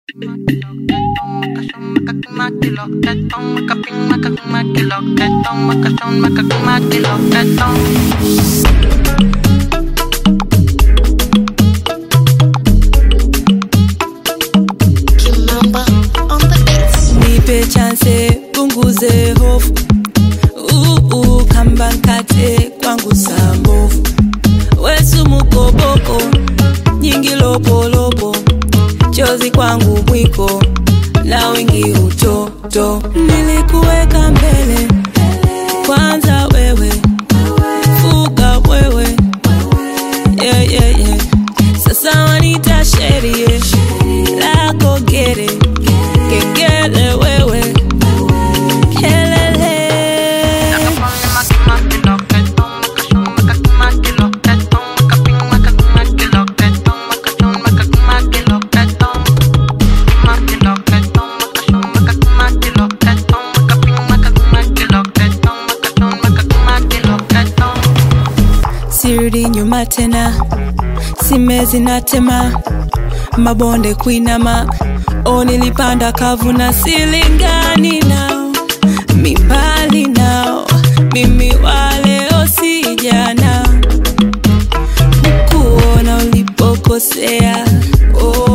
Kimamba on the beats. nipe chance punguze hofu uu kamba nkate kwangu sambovu wesumu koboko nyingi lopolopo chozi kwangu mwiko na wingi utoto nilikuweka mbele kwanza wewe fuga wewe yeah, yeah, yeah. sasa wanita sherie lako gere kengele wewe kelele sirudi nyuma tena simezi na tema mabonde kuinama o nilipanda kavu na silingani nao mimbali nao mimi waleo sijana kuona ulipokosea oh,